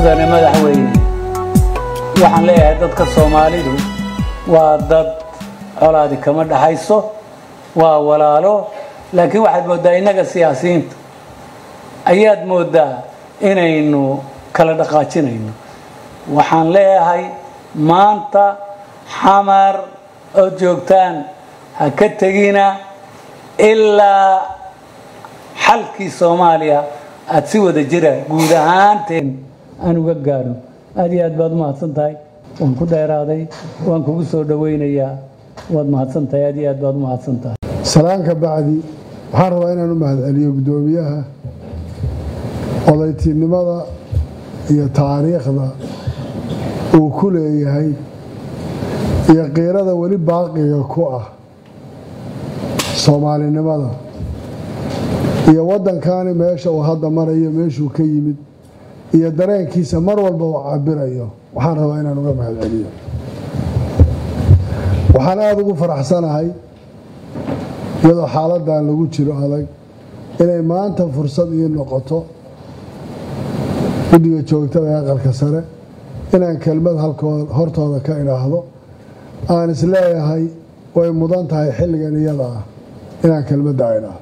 mudane madaxweyne waxaan leeyahay dadka soomaalidu waa dad colaadi kama dhaxayso waa walaalo laakiin waxaad mooddaa innaga siyaasiyiinta ayaad mooddaa inaynu kala dhaqaajinayno waxaan leeyahay maanta xamar oo joogtaan ha ka tegina ilaa xalkii soomaaliya aada si wada jira guud ahaanteen aan uga gaadho aad iyo aad baad u mahadsan tahay waan ku dheeraaday waan kugu soo dhowaynayaa waad mahadsan tahay aad iyo aad baad u mahadsan tahay salaanka bacdi waxaan rabaa inaan u mahadceliyo guddoomiyaha odaytinimada iyo taariikhda uu ku leeyahay iyo qiirada weli baaqiga ku ah soomaalinimada iyo waddankani meesha uu hadda marayo meeshuu ka yimid iyo dareenkiisa mar walba uu cabirayo waxaan rabaa inaan uga mahadceliyo waxaan aada ugu faraxsanahay iyadoo xaaladan lagu jiro adag inay maanta fursad ii noqoto guddiga joogtada ee aqalka sare inaan kelmad halkood hortooda ka idhaahdo aan isleeyahay way mudan tahay xilligan iyada ah inaan kelmadda idhaahdo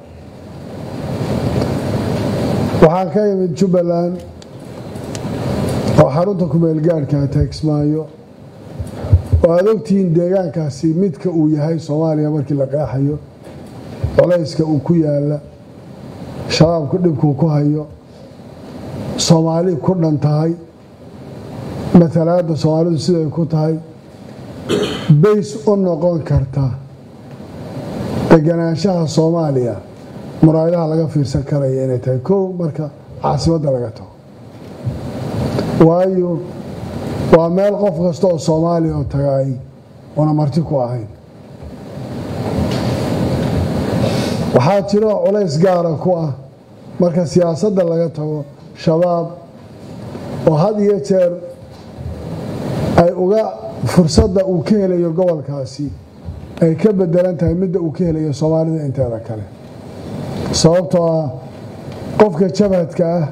waxaan ka imid jubbaland oo xarunta kumeelgaadhka taegsmaayo oo aada ogtihiin deegaankaasi midka uu yahay soomaaliya markii la qeexayo colayska uu ku yaala shabaabku dhibkuu ku hayo soomaali ku dhan tahay matalaadda soomaalidu siday ku tahay bays u noqon karta deganaanshaha soomaaliya muraayadaha laga fiirsan karaya inay tahay kow marka caasimadda laga tago waayo waa meel qof kasta oo soomaaliya oo tagaay una marti ku ahayn waxaa jiro culays gaara ku ah marka siyaasadda laga tago shabaab oo had iyo jeer ay uga fursadda uu ka helayo gobolkaasi ay ka bedelan tahay midda uu ka helayo soomaalida inteeda kale sababtoo ah qofka jabhadka ah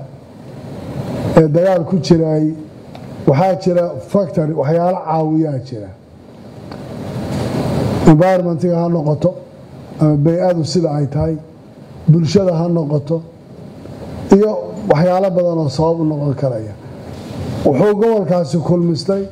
ee dagaal ku jiraay waxaa jira factory waxyaalo caawiyaa jira environmentiga ha noqoto ama bay-adu sida ay tahay bulshada ha noqoto iyo waxyaalo badan oo sabab u noqon karaya wuxuu gobolkaasi kulmistay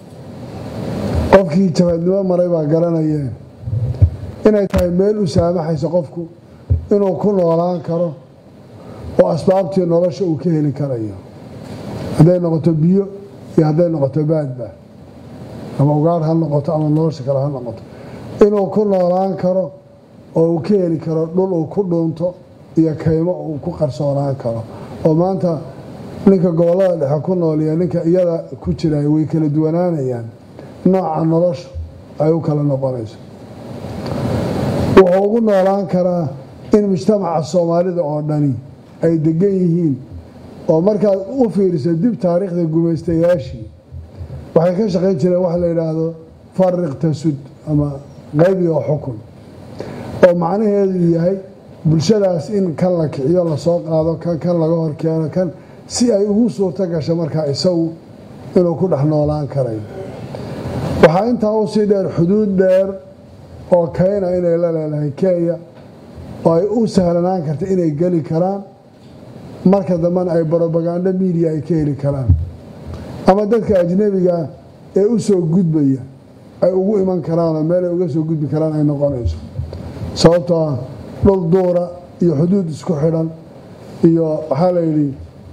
qofkii jabhadnimo maray baa garanayeen inay tahay meel u saamaxaysa qofku inuu ku noolaan karo oo asbaabtii nolosha uu ka heli karayo hadday noqoto biyo iyo hadday noqoto baadba ama ugaar ha noqoto ama nolosha kale ha noqoto inuu ku noolaan karo oo uu ka heli karo dhul uu ku dhuunto iyo kaymo uu ku qarsoonaan karo oo maanta ninka gobollada dhexe ku nool iyo ninka iyada ku jiray way kala duwanaanayaan nooca nolosha ay u kala noqonayso wuxuu ugu noolaan karaa in mujtamaca soomaalida oo dhani ay degan yihiin oo markaad u fiiriso dib taariikhda gumaystayaashii waxay ka shaqayn jireen wax la yidhaahdo fariq tasud ama qaybi oo xukun oo macnaheedu yahay bulshadaas in kan la kiciyo lasoo qaado kan kan laga horkeeno kan si ay ugu suurto gasho markaa isagu inuu ku dhex noolaan karayo waxaa intaa usii dheer xuduud dheer oo kayna inay la leedahay kenya oo ay u sahlanaan karta inay geli karaan marka dambena ay brobagando media ay ka heli karaan ama dadka ajnabiga ee u soo gudbaya ay ugu iman karaanoo meel ay uga soo gudbi karaan ay noqonayso sababtoo ah dhul duura iyo xuduud isku xidhan iyo waxaa la yidhi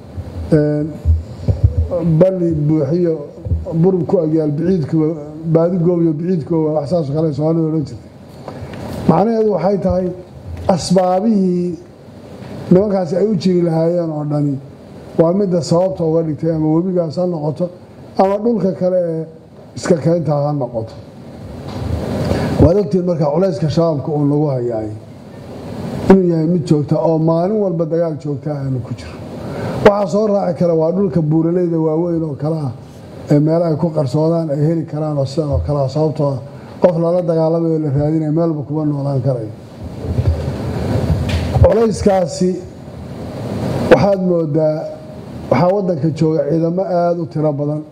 balli buuxiyo burub ku agyaal biciidkuwa baadigoobiyo biciidkooba wax saasoo kale soomaalida odhan jirtay macnaheedu waxay tahay asbaabihii nimankaasi ay u jiri lahaayeen oo dhani waa midda sababta uga dhigtay ama webigaas ha noqoto ama dhulka kale ee iska keyntaa ha noqoto waad ogtiin marka culayska shabaabka uu nagu hayaay inuu yahay mid joogta oo maalin walba dagaal joogta aanu ku jiro waxaa soo raaci kara waa dhulka buuraleyda waaweyn oo kale ah ee meel ay ku qarsoodaan ay heli karaan oo sidan oo kale ah sababtoo ah qof lala dagaalamayo la raadinaya meelba kuma noolaan karayo culayskaasi waxaad moodaa waxaa waddanka jooga ciidamo aada u tiro badan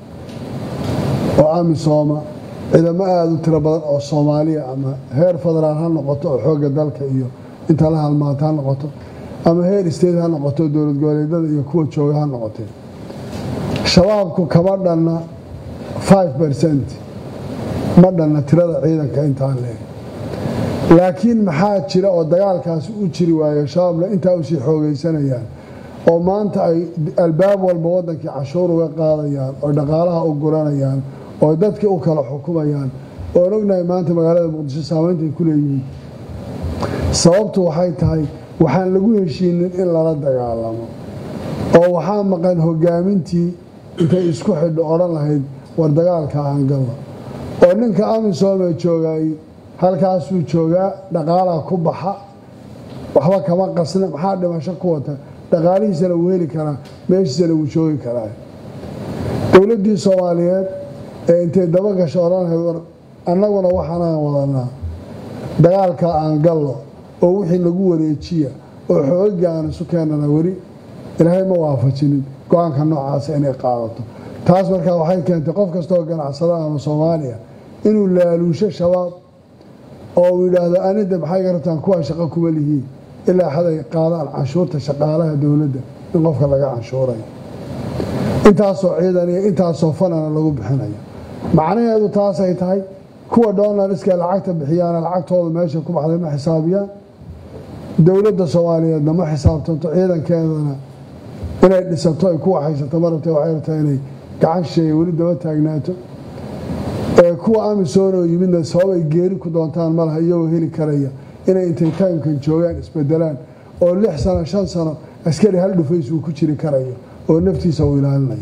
oo amisooma ciidamo aada u tiro badan oo soomaaliya ama heer federaal ha noqoto oo xoogga dalka iyo inta la halmaanta ha noqoto ama heer state ha noqoto dowlad goboleedyada iyo kuwa jooga ha noqotee shabaabku kama dhanna five percent ma dhanna tirada ciidanka intaa leeg laakiin maxaa jira oo dagaalkaasi u jiri waayo shabaabna intaa usii xoogaysanayaan oo maanta ay albaab walba wadankii cashuur uga qaadayaan oo dhaqaalaha u guranayaan oo dadkii u kala xukumayaan oon ognahay maanta magaalada muqdisho saamaynta ay ku leeyihiin sababtu waxay tahay waxaan lagu heshiinin in lala dagaalamo oo waxaa maqan hogaamintii intay isku xidho odhan lahayd war dagaalka aan galno oo ninka amisoomee joogay halkaasuu joogaa dhaqaalaa ku baxa waxba kama qasna maxaa dhimasho ku wata dhaqaalihiisana wuu heli karaa meeshiisana wuu joogi karaa dowladdii soomaaliyeed ee intay daba gasho odhan lahayd war annaguna waxaanaan wadanaa dagaalka aan gallo oo wixii nagu wareejiya oo xooga aan isu keenana weli ilaahay ma waafajinin go-aanka noocaasa inay qaadato taas markaa waxay keentay qof kastaoo ganacsada ama soomaaliya inuu laaluusho shabaab oo uu yidhaahdo anida maxay garabtaan kuwaa shaqo kuma lihiin ilaa xad ay qaadaan canshuurta shaqaalaha dowladda in qofka laga canshuurayo intaasoo ciidan iyo intaasoo fanana lagu bixinayo macnaheedu taasay tahay kuwa doonariska lacagta bixiyaana lacagtooda meesha ku baxday ma xisaabiyaan dowladda soomaaliyeedna ma xisaabtanto ciidankeedana inay dhisato ay ku waxaysato ma rabta waxay rabtaa inay gacan shisheeye weli daba taagnaato ee kuwa amisoon oo yimidna sabab ay geeri ku doontaan malaha iyagoo heli karaya inay intay taymkan joogaan isbedelaan oo lix sano shan sano askari hal dhufays uu ku jiri karayo oo naftiisa uu ilaalinayo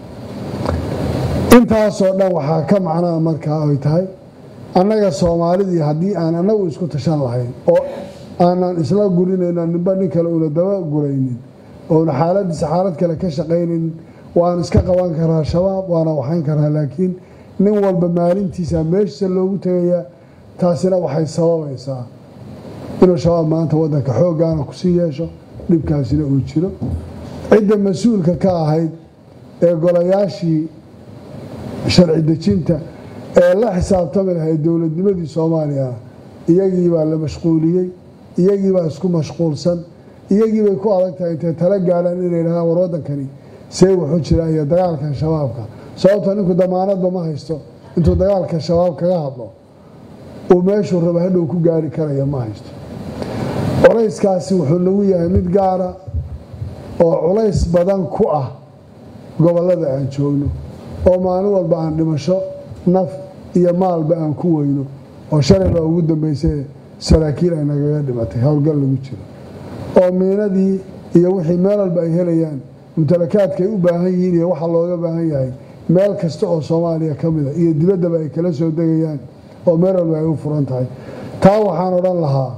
intaasoo dhan waxaa ka macnaa markaa ay tahay annaga soomaalidii haddii aan annagu isku tashan lahayn oo aanan isla gurinayno ninba nin kale una daba guraynin ouna xaaladiisa xaalad kale ka shaqaynin waan iska qaban karaa shabaab waana waxayn karaa laakiin nin walba maalintiisa meeshiisa loogu tegayaa taasina waxay sababaysaa inuu shabaab maanta wadanka xooggaana kusii yeesho dhibkaasina uu jiro cidda mas-uulka ka ahayd ee golayaashii sharci dejinta ee la xisaabtami lahayd dowladnimadii soomaaliya iyagiibaa la mashquuliyey iyagiibaa isku mashquulsan iyagiibay ku adag tahay intay tala gaadhaan inay dhahdaan war wadankani see wuxuu jira iyo dagaalkan shabaabka sababta ninku damaanadba ma haysto intuu dagaalka shabaab kaga hadlo uu meeshuu raba hadhow ku gaari karaya ma haysto culayskaasi wuxuu nagu yahay mid gaara oo culays badan ku ah gobollada aan joogno oo maalin walba aan dhimasho naf iyo maalba aan ku weyno oo shalay baa ugu dambaysay saraakiil ay nagaga dhimatay howlgal lagu jiro oo miinadii iyo wixii meel walba ay helayaan mumtalakaadkaay u baahan yihiin iyo waxa looga baahan yahay meel kasta oo soomaaliya ka mida iyo dibaddaba ay kala soo degayaan oo meel walba ay u furan tahay taa waxaan odhan lahaa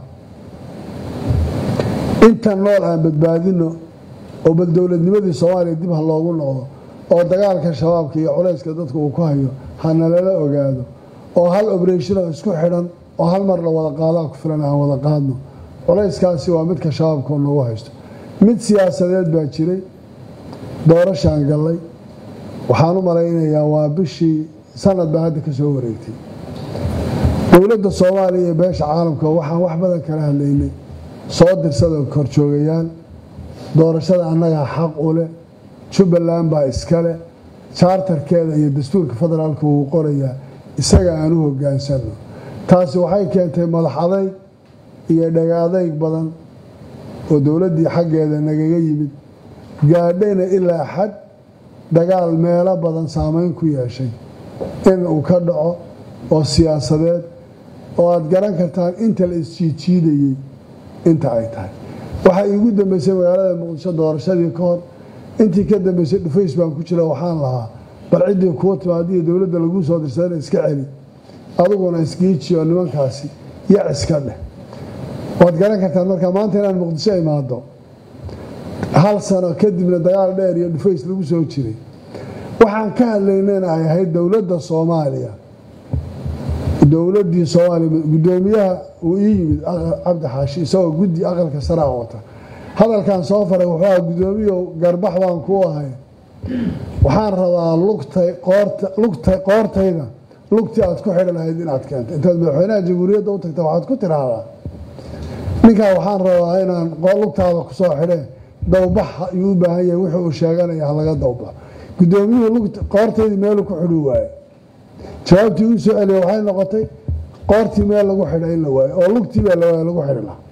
intan nool aan badbaadino oo bal dowladnimadii soomaaliya dib ha loogu noqdo oo dagaalka shabaabka iyo culayska dadka uu ku hayo hana lala ogaado oo hal obreshinoo isku xidhan oo hal mar la wada qaadaa ku filan aan wada qaadno culayskaasi waa midka shabaabkao noogu haysto mid siyaasadeed baa jiray doorashaan gallay waxaan u malaynayaa waa bishii sanad baa hadda ka soo wareegtay dowladda soomaaliya iyo beesha caalamka waxaan wax badan kala hadlaynay soo dirsada korjoogayaal doorashada annagaa xaq u leh jubbaland baa iskale jaartarkeeda iyo dastuurka federaalka wuu qorayaa isaga aan u hogaansanno taasi waxay keentay madax adayg iyo dhaga adayg badan oo dowladdii xaggeeda nagaga yimid gaadhayna ilaa xad dagaal meelo badan saameyn ku yeeshay in uu ka dhaco oo siyaasadeed oo aad garan kartaan inta la isjiidjiidayey inta ay tahay waxaa iigu dambeysay magaalada muqdisho doorashadii ka hor intii ka dambeysay dhufays baan ku jira waxaan lahaa bal ciddii kuwa timaadiyo dowladda laguu soo dirsadana iska celi adiguna isgiiji oo nimankaasi yac iska dheh waad garan kartaan markaa maanta inaan muqdisho imaado hal sano kadibna dagaal dheer iyo dhufays lagu soo jiray waxaan ka hadlaynayna ay ahayd dowladda soomaaliya dowladii soomaaliya gudoomiyaha uu ii yimid cabdi xaashi isagoo guddi aqalka saraa wata hadalkan soo faray wuxuu aha guddoomiyow garbax baan ku ahay waxaan rabaa lugtay qoorta lugtay qoortayda lugtii aad ku xidhi lahayd inaad keento intaad madaxweynaha jamhuuriyadda u tagta waxaad ku tiraahdaa ninkaa waxaan rabaa inaan lugtaada kusoo xidhe dawbax ayuu u baahan yahay wuxuu uu sheeganaya halaga dawbax guddoomiyuhu qoortaydii meelu ku xidhi waaye jawaabtii uu soo celiya waxay noqotay qoortii meel lagu xidha in la waayo oo lugtii baa la waaya lagu xidhi lahaa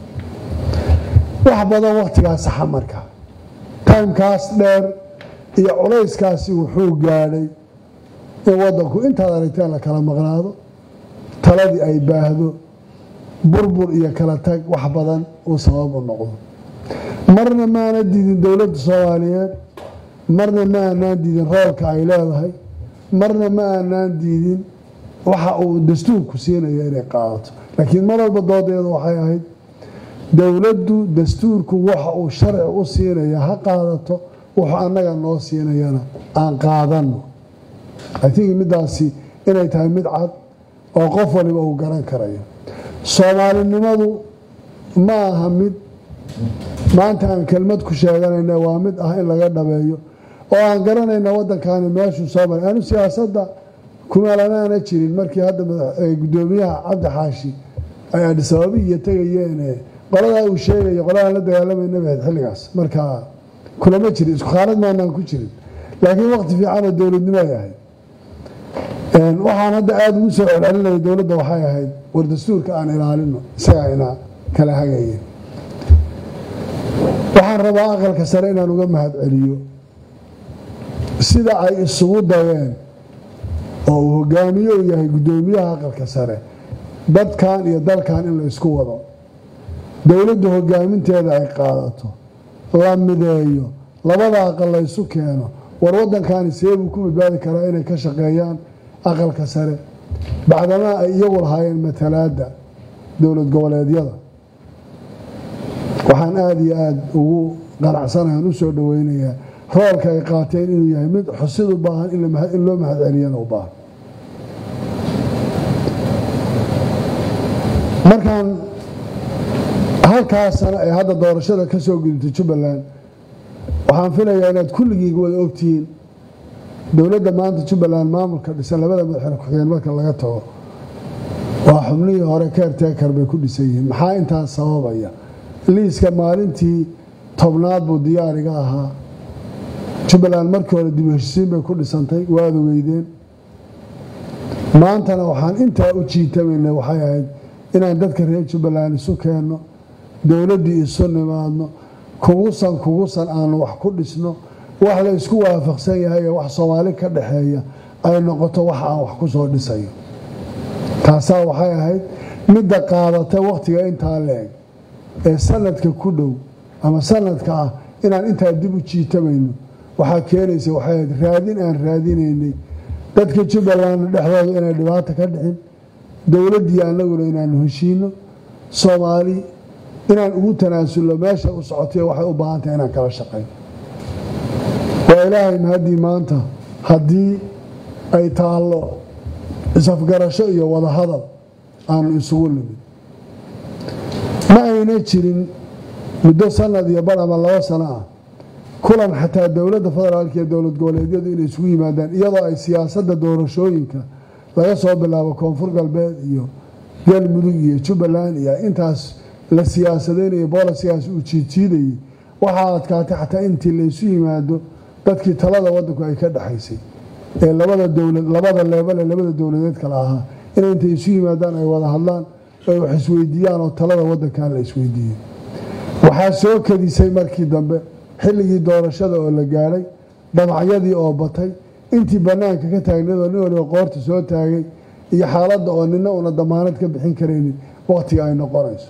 wax badan wakhtigaas saxa marka taymkaas dheer iyo culayskaasi wuxuu gaadhay in wadanku intaad aragteen la kala maqnaado taladii ay baahdo burbur iyo kala tag wax badan uu sabab u noqdo marna maana diidin dowladda soomaaliyeed marna ma aanaan diidin roolka ay leedahay marna ma aanaan diidin waxa uu dastuurku siinaya inay qaadato laakiin mar walba doodeedu waxay ahayd dowladdu dastuurku waxa uu sharci u siinaya ha qaadato wuxuu annaga noo siinayana aan qaadano itink midaasi inay tahay mid cad oo qof waliba uu garan karayo soomaalinimadu ma aha mid maanta aan kelmad ku sheeganayna waa mid ah in laga dhabeeyo oo aan garanayna waddankani meeshuu soo maray anu siyaasadda kumeelanaana jirin markii hadda guddoomiyaha cabdi xaashi ay adhisababi iyo tegayeene qoladaa uu sheegaya qoladaan la dagaalamayna bahayd xilligaas marka kulama jirin isku khaalad maanaan ku jirin laakiin waqti fiicanoo dowladnimo ay ahayd waxaan hadda aada ugu soo celcelinaya dowladda waxay ahayd war dastuurka aan ilaalino isagaa ina kala hagaye waxaan rabaa aqalka sare inaan uga mahad celiyo sida ay isugu dayeen oo uu hogaamiye u yahay guddoomiyaha aqalka sare dadkan iyo dalkan in la isku wado dowladdu hogaaminteeda ay qaadato la mideeyo labada aqal la ysu keeno war waddankani seebuu ku badbaadi karaa inay ka shaqeeyaan aqalka sare bacdamaa ay iyagu lahaayeen matalaadda dowlad goboleedyada waxaan aada iyo aada ugu qanacsanahan u soo dhoweynayaa roolka ay qaateen inuu yahay mid xusid u baahan in loo mahad celiyana u baahan markaan halkaas sano ee hadda doorashada ka soo gudubtay jubbaland waxaan filayaa inaad kulligii wada ogtihiin dowladda maanta jubbaland maamulka dhisan labada madaxweyne ku-xigeen marka laga tago waa xubnihii hore keerteekar bay ku dhisan yihiin maxaa intaas sababaya liiska maalintii tobnaad buu diyaariga ahaa jubbaland markii hore dib u heshisiin bay ku dhisantay waad ogeydeen maantana waxaan intaa u jiitamayna waxay ahayd inaan dadka reer jubbaland isu keenno dowladdii isu nimaadno kugusan kugusan aanu wax ku dhisno wax la isku waafaqsan yahay ee wax soomaali ka dhaxeeya ay noqoto wax aan wax ku soo dhisayo taasaa waxay ahayd midda qaadatay wakhtiga intaa la-eg ee sanadka ku dhow ama sanadka ah inaan intaa dib u jiitamayno waxaa keenaysa waxay ahayd raadin aan raadinaynay dadka jubbaland dhexdooda inay dhibaato ka dhixin dowladdii annaguna inaanu heshiino soomaali inaan ugu tanaasulno meesha u socotay waxay u baahan tahay inaan kala shaqayn waa ilaahay mahaddii maanta haddii ay taallo isafgarasho iyo wadahadal aanu isugu nimid ma ayna jirin muddo sanad iyo bar ama labo sano ah kulan xataa dowladda federaalka iyo dowlad goboleedyadu inay isugu yimaadaan iyadoo ay siyaasadda doorashooyinka laga soo bilaabo koonfur galbeed iyo galmudug iyo jubbaland iyo intaas la siyaasadeynayo boolasigaas uu jiidjiidayay waxaa adkaatay xataa intii laysu yimaado dadkii talada wadanku ay ka dhexaysay ee labada dowlad labada leebale labada dowladeed kale ahaa inay intay isu yimaadaan ay wada hadlaan ay wax isweydiiyaan oo talada wadankan la isweydiiyey waxaa soo kadisay markii dambe xilligii doorashada oo la gaadhay damacyadii oo batay intii banaanka ka taagneedoo nin waliba qoorta soo taagay iyo xaaladda oo nina una damaanad ka bixin karaynin wakhtiga ay noqonayso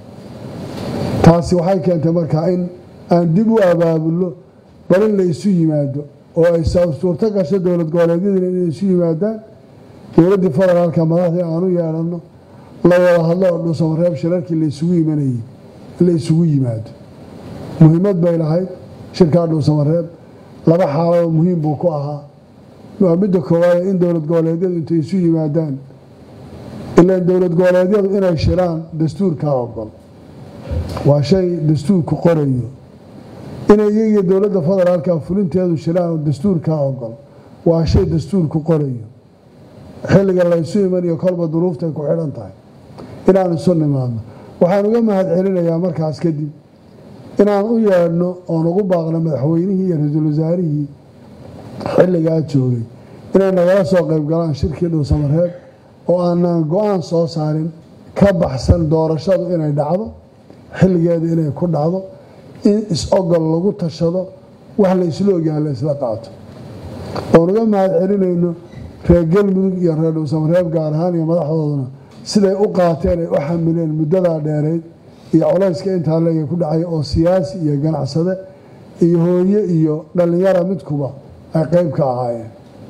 taasi waxay keentay markaa in aan dib u abaabulno bal in la isu yimaado oo ay suurto gasho dowlad goboleedyadina inay isu yimaadaan dowladdii federaalka madaxdii aanu yeedhanno la wada hadlo oo dhuusamareeb shirarkii laisugu imanayay la isugu yimaado muhiimad bay lahayd shirkaa dhuusamareeb laba xaalado muhiim buu ku ahaa waa midda koowaad in dowlad goboleedyadu intay isu yimaadaan ilaan dowlad goboleedyadu inay shiraan dastuurkaa ogol waa shay dastuurku qorayo inay iyagiyo dowladda federaalka fulinteedu shiraan dastuurkaa ogol waa shay dastuurku qorayo xilliga laysu imanayo kolba duruuftay ku xidhan tahay inaan isu nimaadno waxaan uga mahad celinayaa markaas kadib inaan u yeedhno oon ugu baaqno madaxweynihii iyo ra-iisul wasaarihii xilligaa joogay inay nagala soo qayb galaan shirkii dhuusamareeb oo aanaan go-aan soo saarin ka baxsan doorashadu inay dhacdo xilligeeda inay ku dhacdo in is-ogol lagu tashado wax la isla ogyaha la isla qaato oon uga mahad celinayno reer galmudug iyo reer dhuusamareeb gaar ahaan iyo madaxdooduna siday u qaateen ay u xamileen muddadaa dheerayd iyo colayska intaa leega ku dhacay oo siyaasi iyo ganacsade iyo hooye iyo dhallinyara midkuba ay qeyb ka ahaayeen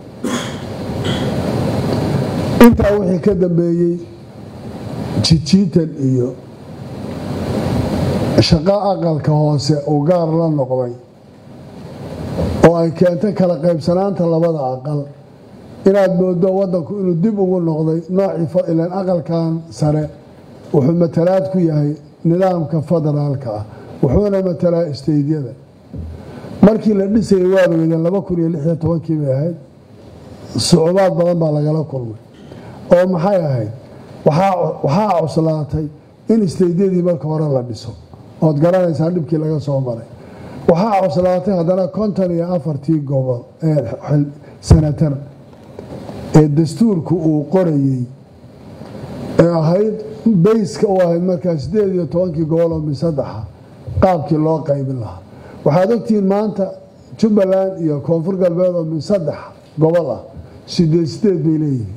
intaa wixii ka dambeeyey jijiitan iyo shaqo aqalka hoose uu gaar la noqday oo ay keentay kala qaybsanaanta labada aqal inaad moodo wadanku inuu dib ugu noqday noocii ilan aqalkan sare wuxuu matalaad ku yahay nidaamka federaalka ah wuxuuna matalaa isteydyada markii la dhisayay waad ogeydeen laba kun iyo lix iyo tobankii bay ahayd sucubaad badan baa lagala kulmay oo maxay ahayd waxaa cuslaatay in isteydyadii marka hore la dhiso ood garanaysaan dhibkii laga soo maray waxaa cuslaatay haddana konton iyo afartii gobol ee sanatar ee dastuurku uu qorayey ee ahayd bayska u ahayd markaa sideed iyo tobankii gobol oo misaddexa qaabkii loo qaybin lahaa waxaad ogtihiin maanta jubbaland iyo koonfur galbeed oo min saddex gobol ah sideed sideed bay leeyihiin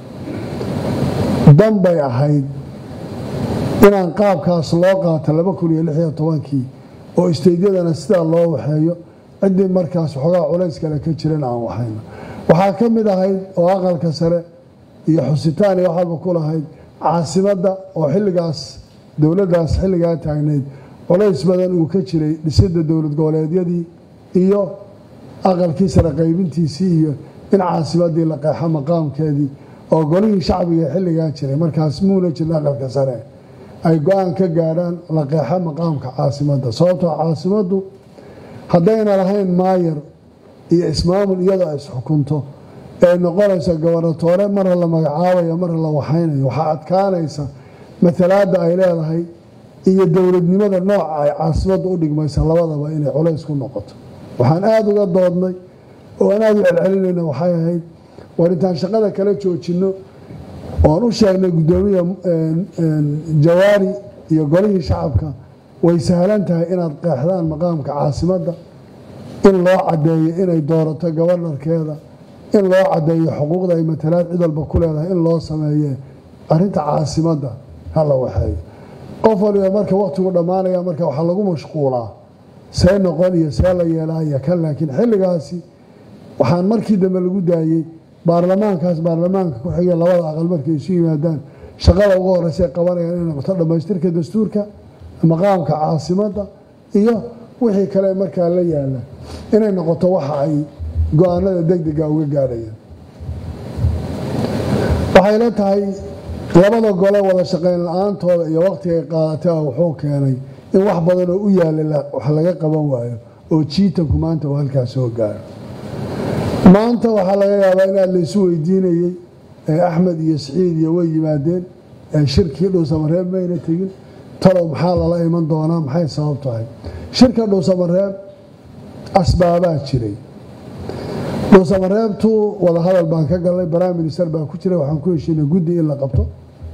dan bay ahayd inaan qaabkaas loo qaato laba kun iyo lix iyo tobankii oo isteydyadana sidaa loo waxeeyo ciddii markaas waxoogaa culays kale ka jiran aan waxayno waxaa ka mid ahayd oo aqalka sare iyo xusitaan iyo waxalba ku lahayd caasimadda oo xilligaas dowladdaas xilligaa taagnayd culays badan uu ka jiray dhisidda dowlad goboleedyadii iyo aqalkii sare qaybintiisii iyo in caasimaddii la qeexo maqaamkeedii oo golihii shacbiga xilligaa jiray markaas muuna jirin aqalka sare ay go-aan ka gaadhaan la qeexo maqaamka caasimadda sababtoo caasimaddu haddayna lahayn maayar iyo ismaamul iyadoo ay isxukunto ee noqonaysa gobernatoore marra la magacaabayo marra la waxaynayo waxaa adkaanaysa matalaadda ay leedahay iyo dowladnimada nooca ay caasimadda u dhigmaysa labadaba inay culays ku noqoto waxaan aada uga doodnay oo aan aada u celcelinayna waxay ahayd war intaan shaqada kala joojinno oon u sheegnay guddoomiya jawaari iyo golihii shacabka way sahlan tahay inaad qeexdaan maqaamka caasimadda in loo cadeeyo inay doorato gobanarkeeda in loo cadeeyo xuquuqda ay matalaad cid walba ku leedahay in loo sameeye arinta caasimadda hala waxeeyo qof waliba marka wakhtigu dhammaanaya marka waxaa lagu mashquulaa see noqon iyo see la yeelaaya kan laakiin xilligaasi waxaan markii dambe lagu daayey baarlamaankaas baarlamaanka ku xigay labada aqal markay isu yimaadaan shaqada ugu horeysa qabanayaan inay noqoto dhammaystirka dastuurka maqaamka caasimadda iyo wixii kale markaa la yaala inay noqoto waxa ay go-aanada degdega uga gaadhayaan waxay la tahay labada gole wada shaqayn la-aantooda iyo wakhtigay qaadatay wuxuu keenay in wax badan oo u yaala wax laga qaban waayo oo jiitanku maanta uu halkaas soo gaaro maanta waxaa laga yaabaa inaad laysu weydiinayey axmed iyo siciid iyo way yimaadeen shirkii dhuusamareeb mayna tegin talow maxaa lala iman doonaa maxay sabab tahay shirka dhuusamareeb asbaabaa jiray dhuusamareebtu wadahadal baan ka galnay prime minister baa ku jira waxaan ku heshiinay guddi in la qabto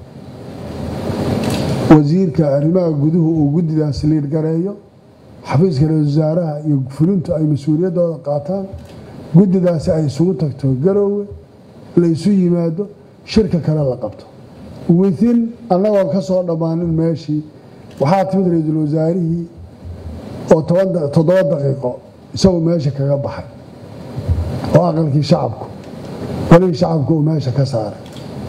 wasiirka arrimaha guduhu uu guddidaas liirgareeyo xafiiska ra-isul wasaaraha iyo fulintu ay mas-uuliyaddooda qaataan guddidaasi ay isugu tagto garoowe laysu yimaado shirka kale la qabto within annagoon ka soo dhammaanin meeshii waxaa timid ra-iisul wasaarihii oo toddoba daqiiqo isagu meesha kaga baxay oo aqalkii shacabku golihii shacabku uu meesha ka saaray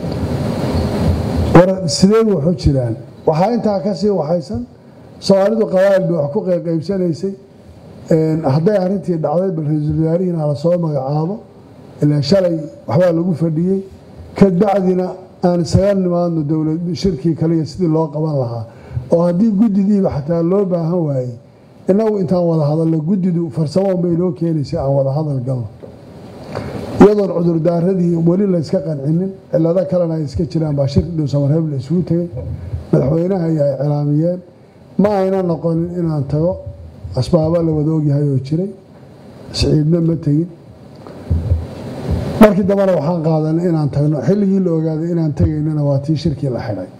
war sidee wuxu jiraan waxaa intaa kasii waxaysan soomaalidu qabaa'il bay wax ku qaybsanaysay hadday arintii dhacday bal ra-iisul wasaarihiina hala soo magacaabo ilaa shalay waxbaa lagu fadhiyey kadbacdina aan isaga nimaadno dowlad shirkii kaliya sidii loo qaban lahaa oo haddii guddidiiba xataa loo baahan waayey innagu intaan wada hadalno guddidu farsamo unbay noo keenaysa aan wada hadal galno iyadoon cudurdaaradii weli layska qancinin cilado kalena ay iska jiraan baa shir dhuusamareeb la isugu tegay madaxweynaha iyo ay cilaamiyeen ma ayna noqonin inaan tago asbaabo la wada ogyahay oo jiray siciidna ma tegin markii dambena waxaan qaadanay inaan tagno xilligii la ogaaday inaan tegaynana waa tii shirkii la xidhay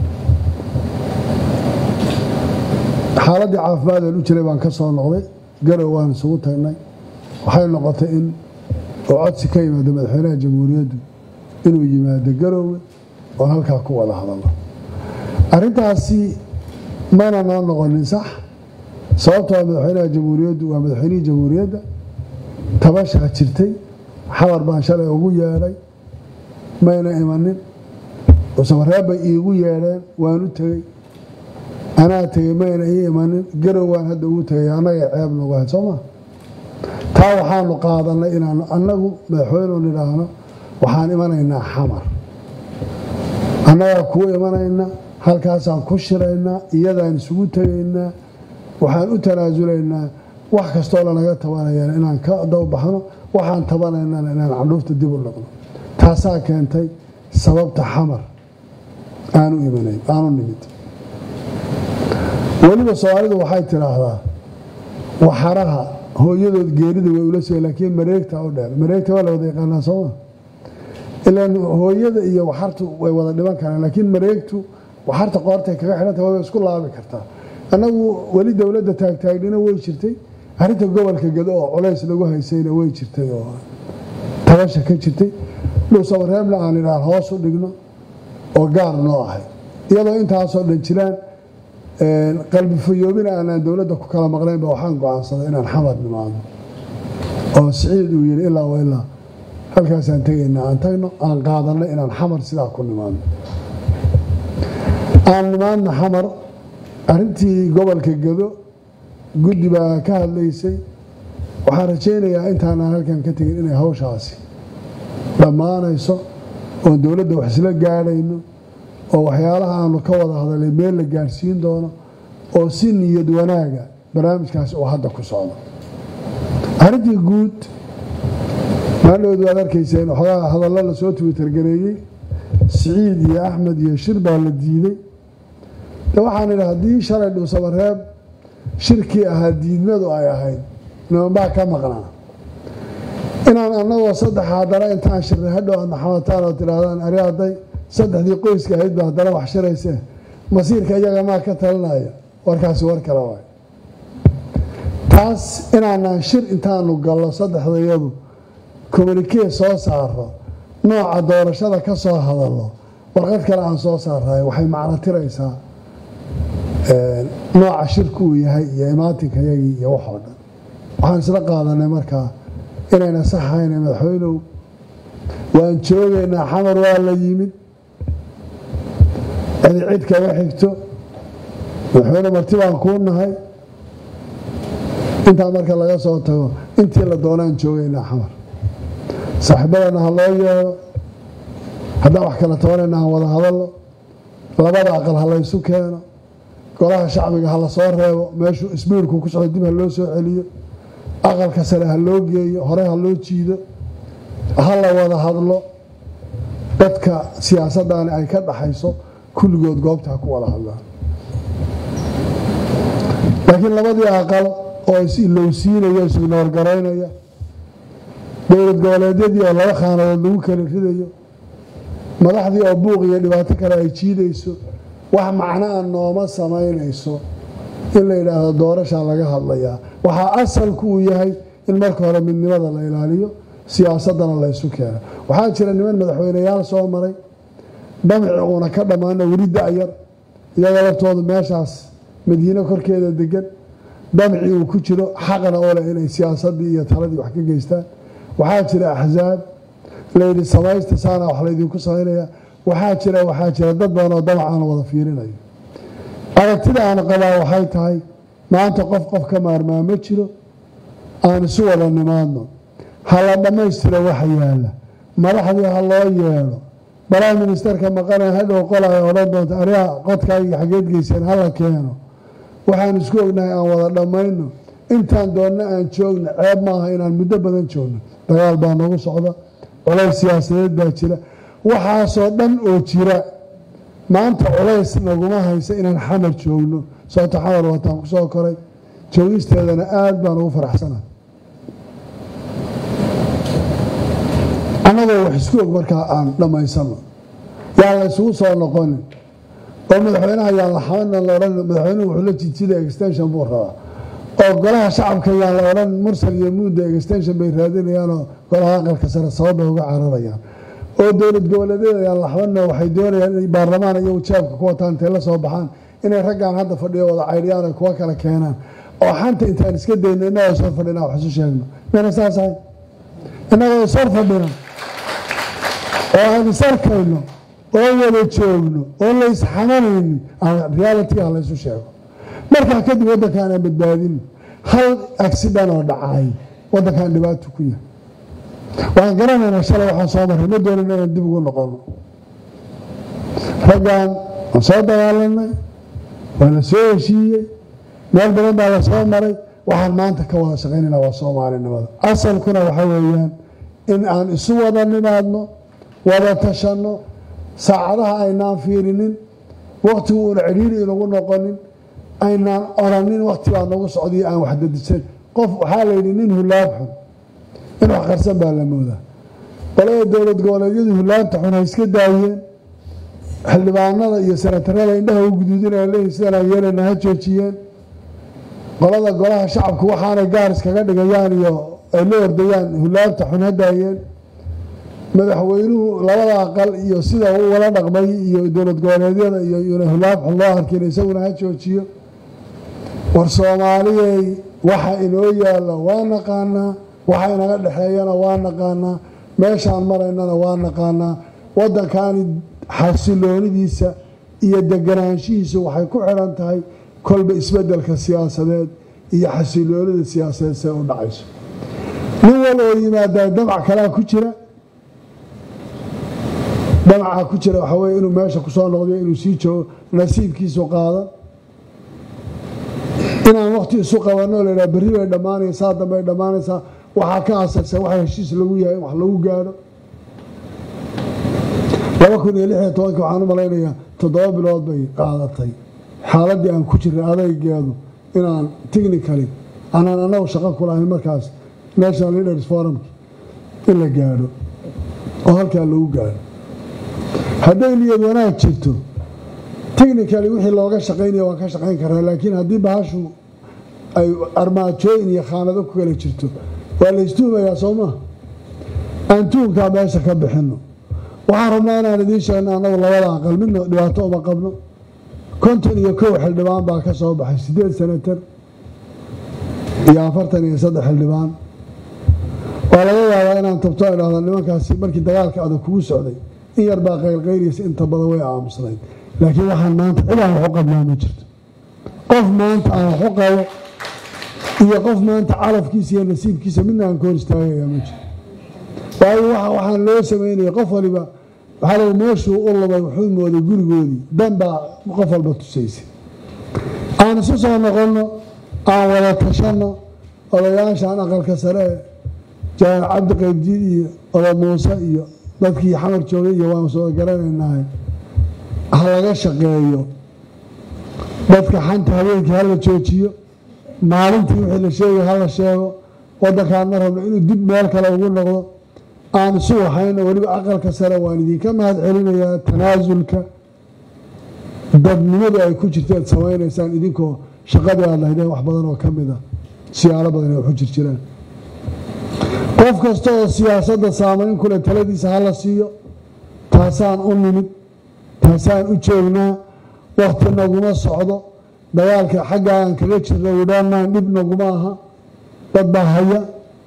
xaaladdii caafimaadeen u jiray baan ka soo noqday garow waan isugu tagnay waxay noqotay in oo codsi ka yimaado madaxweynaha jamhuuriyaddu inuu yimaado garoowe oon halkaa ku wada hadalno arrintaasi mana noo noqonin sax sababtoo madaxweynaha jamhuuriyaddu waa madaxweynihii jamhuuriyadda tabashaa jirtay xabar baan shalay ugu yeedhay mayna imanin usamareeb bay iigu yeedheen waan u tegey anaa tegey mayna ii imanin garow waan hadda ugu tegay annaga ceeb nagu ahayd soo maa taa waxaanu qaadanay inaanu annagu madaxweyneu nidhaahno waxaan imanaynaa xamar annagaa kuu imanayna halkaasaan ku shiraynaa iyadaan isugu tegaynaa waxaan u tanaasulaynaa wax kastoo lanaga tabanayaan inaan ka dawbaxno waxaan tabanaynana inaan candhuufta dib u noqno taasaa keentay sababta xamar aanu imanayn aanu nimid weliba soomaalidu waxay tidhaahdaa waxaraha hooyadood geerida way ula soo laakiin mareegta u dheer mareegta waa la wada yaqaanaa sooma ilaan hooyada iyo waxartu way wada dhiban karaan laakiin mareegtu waxarta qoortay kaga xidhanta way isku laabi kartaa annagu weli dowladda taagtaagnina way jirtay arrinta gobolka gado oo culays lagu haysayna way jirtay oo tabasha ka jirtay dhuusamareebna aan idhaan hoos u dhigno oo gaar noo ahay iyadoo intaasoo dhan jiraan qalbi fayoobina aanaan dowladda ku kala maqnaynba waxaan go-aansaday inaan xamar nimaadno oo siciid uu yidhi ilaa wa ilaa halkaasaan tegaynaa aan tagno aan qaadanay inaan xamar sidaa ku nimaadno aan nimaadno xamar arrintii gobolka gado guddi baa ka hadlaysay waxaan rajaynayaa intaanaan halkan ka tegin inay hawshaasi dhammaanayso oon dowladda wax isla gaadhayno oo waxyaalaha aanu ka wada hadalay meel la gaadhsiin doono oo si niyad wanaaga barnaamijkaasi uu hadda ku socdo arrintii guud maaldhowd waad arkayseen waxoogaa hadallo lasoo twitter-gareeyey siciid iyo axmed iyo shir baa la diiday de waxaan idhi haddii shalay dhuusamareeb shirkii ahaa diidmadu ay ahayd nimanbaa ka maqnaa inaan annagoo saddex haddana intaan shirnay hadhow aad maxamataan oo tidhaahdaan ari hadday saddexdii qoyska ahayd ba haddana wax shiraysee masiirka iyaga maa ka talinaya warkaasi war kale waay taas inaanaan shir intaanu gallo saddexdayadu communikee soo saaro nooca doorashada ka soo hadallo warqad kale aan soo saarayo waxay macno tiraysaa nooca shirku uu yahay iyo imaatinka yagii iyo waxoo dhan waxaan isla qaadanay markaa inayna saxayna madaxweynow waan joogaynaa xamar waa la yimid cidi cid kaga xigto madaxweyne marti baan kuu nahay intaa marka laga soo tago intii la doonaan joogaynaa xamar saaxiibadana ha loo yeelo haddaan wax kala tabanayna aan wada hadalno labada aqal ha laysu keeno golaha shacbiga ha la soo reebo meeshuu isbiirku ku socdo dib ha loo soo celiyo aqalka sare ha loo geeyo hore ha loo jiido ha la wada hadlo dadka siyaasaddaani ay ka dhaxayso kulligood goobta ha ku wada hadlaan laakiin labadii aqal oo is-ilowsiinaya isignoorgaraynaya dowlad goboleedyadii oo laba khaanadood lagu kala ridayo madaxdii oo buuq iyo dhibaato kale ay jiidayso wax macnaa nooma samaynayso in la yidhaahdo doorashaa laga hadlayaa waxaa asalku uu yahay in marka hore midnimada la ilaaliyo siyaasadana laysu keeno waxaa jira niman madaxweyneyaal soo maray dhamaci uuna ka dhammaana weli da-yar iyaga laftoodu meeshaas madiine korkeeda degan dhamaci uu ku jiro xaqna oo leh inay siyaasadii iyo taladii wax ka geystaan waxaa jira axsaab layidhi samaysta saana wax laydinku samaynaya waxaa jira waxaa jira dad badan oo damac aan wada fiirinayo aragtida aan qabaa waxay tahay maanta qof qof ka maarmaa ma jiro aan isu wada nimaadno ha la dhammaystiro waxa yaalla madaxdii ha loo yeedho prime ministerka maqana hadhow qolay odhan doonta ariha qodkaaga xageed geyseen hala keeno waxaan isku ognahay aan wada dhammayno intaan doonna aan joogno ceeb maaha inaan muddo badan joogno dagaal baa nagu socda culays siyaasadeed baa jira waxaasoo dhan oo jira maanta culays naguma haysa inaan xamar joogno sababto xamar wataan ku soo koray joogisteedana aada baan ugu faraxsana annagoo wax isku og markaa aan dhammaysano yaan la isugu soo noqonin oo madaxweynaha yaan la xamanan la odhan madaxweynuhu wuxuu la jidsida extension buu rabaa oo golaha shacabka yaan la odhan mursal iyo muudda extension bay raadinayaanoo golaha aqalka sare sababay uga cararayaan oo dowlad goboleedyada yaan la xabanna waxay doonayaan inay baarlamaan iyagu jaabka ku wataan intay la soo baxaan inay raggaan hadda fadhiyo wada caydhiyaan ay kuwa kala keenaan oo xanta intaan iska dayno innagoo ishor fadhina wax isu sheegno mayna saas ahay innagoo ishor fadhina oo aan isarkayno oo wada joogno oo la isxamanaynin reality ha laysu sheego markaa kadib waddankaan aan badbaadino hal accident oo dhacay waddankaan dhibaato ku yahay waan garanaynaa shalay waxaan soo marray ma doonin inaan dib ugu noqono raggaan waan soo dagaalanay waa la soo heshiiyey meel badan baa la soo maray waxaan maanta ka wada shaqaynayna waa soomaalinimada asalkuna waxa weeyaan in aan isu wada nimaadno wada tashanno saacadaha aynaan fiirinin waktigu uuna cidhiiri inagu noqonin aynaan oranin wakti baa nagu socday aan wax dadisan qof waxaa layidhi nin hulaab xun in wax qarsan baa la moodaa qolada dowlad goboleedyadu hulaabta xun ha iska daayeen xildhibaanada iyo sanatarada indhaha u guduudinaya leeyihin sidanaa yeelayna ha joojiyeen qolada golaha shacabku waxaanay gaar iskaga dhigayaan iyo ay la ordayaan hulaabta xun ha daayeen madaxweynuhu labada aqal iyo sida uu wala dhaqmay iyo dowlad goboleedyada iyo yuna hulaab xun loo arkin isaguna ha joojiyo war soomaaliyey waxa inoo yaalla waa naqaanaa waxa inaga dhexeeyana waa naqaanaa meeshaan maraynana waa naqaanaa waddankaani xasiloonidiisa iyo deganaanshihiisu waxay ku xidhan tahay kolba isbeddelka siyaasadeed iyo xasiloonida siyaasadeed see u dhacayso nin wal oo yimaadaa damac kalaa ku jira damacaa ku jira waxaa weye inuu meesha kusoo noqdiyo inuu sii joogo nasiibkiisu qaadan inaan wakti isu qabanno laydhaha berri bay dhammaanaysaa saa dambay dhammaanaysaa waxaa ka asagsan waxa heshiis lagu yahay in wax lagu gaadho laba kun iyo lix iyo tobankii waxaan u malaynayaa toddoba bilood bay qaadatay xaaladdii aan ku jirnay adaygeedu inaan technically anaan annagu shaqo ku lahayn markaas national leaders forumki in la gaadho oo halkaa lagu gaadho hadday niyad wanaag jirto technically wixii looga shaqaynaya waan ka shaqayn karaa laakiin haddii bahashu ay armaajooyin iyo khaanado ku kala jirto waa la istuumayaa soo maa aan tuunkaa meesha ka bixinno waxaan rabnaa inaan idiin sheegno annagu labada aqal midna dhibaato uma qabno konton iyo kow xildhibaan baa ka soo baxay siddeed senatar iyo afartan iyo saddex xildhibaan waa laga yaabaa inaan tabto idhahda nimankaasi markii dagaalka adag kugu socday in yar baa qaylqayliysa inta badan way aamusnayd laakiin waxaan maanta cid aan waxu qabnaa ma jirto qof maanta aan waxu qabo iyo qof maanta calafkiisa iyo nasiibkiisa midna aan ka hor istaagayaa ma jirto waayo waxaan loo samaynaya qof waliba waxaa lagu meeshuu u lumay wuxuu mooday gurigoodii dan baa qof walba tusaysay aan isu soo noqonno aan wada tashanno odayaashaan aqalka sare janaal cabdi qaybdiid iyo oda muuse iyo dadkii xamar joogay iyo waan soo garanaynahay ha laga shaqeeyo dadka xanta habeenkii hala joojiyo maalintii wixii la sheegay hala sheego waddankaan ma rabno inuu dib meel kale ugu noqdo aan isu waxayno weliba aqalka sare waan idinka mahad celinayaa tanaasulka dadnimadu ay ku jirto aad samaynaysaan idinkoo shaqadii aad lahaydeen wax badan oo ka mid a siyaalo badan ay waxu jir jiraan qof kasta oo siyaasadda saamayn kule taladiisa hala siiyo taasaan u nimid taasaan u joognaa wakti naguma socdo dagaalka xagga aan kaga jirna widhaanaan dhib naguma aha dad baa haya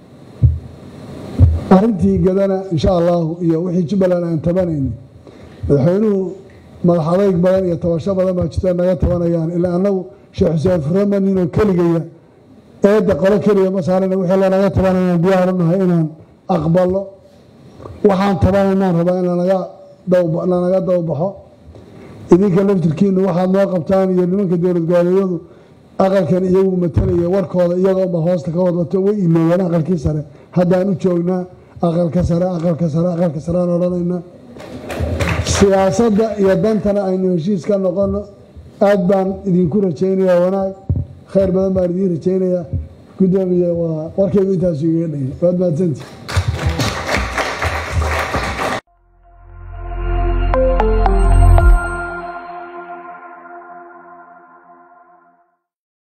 arrintii gadana insha allahu iyo wixii jubbaland aan tabanayni madaxweynuhu madax adayg badan iyo tabasho badan baa jirta naga tabanayaan ilaa annagu sheekh xuseen furamaninoo keligaya eedda qolo keliya ma saarana wixii lanaga tabanayaan diyaarunahay inaan aqbalo waxaan tabanaynaan rabaa in lanaga lanaga dawbaxo idinka laftirkiinu waxaad noo qabtaan iyo nimanka dowlad goboleedyadu aqalkan iyagu matalaya warkooda iyagoonba hoosta ka wadwato way iloobeen aqalkii sare haddaan u joognaa aqalka sare aqalka sare aqalka sare aan odhanaynaa siyaasadda iyo dantana aynu heshiis ka noqono aad baan idinku rajaynayaa wanaag khayr badan baan idiin rajaynayaa gudoomiye waa warkaygu intaasu igaga dhaya waad mahadsantii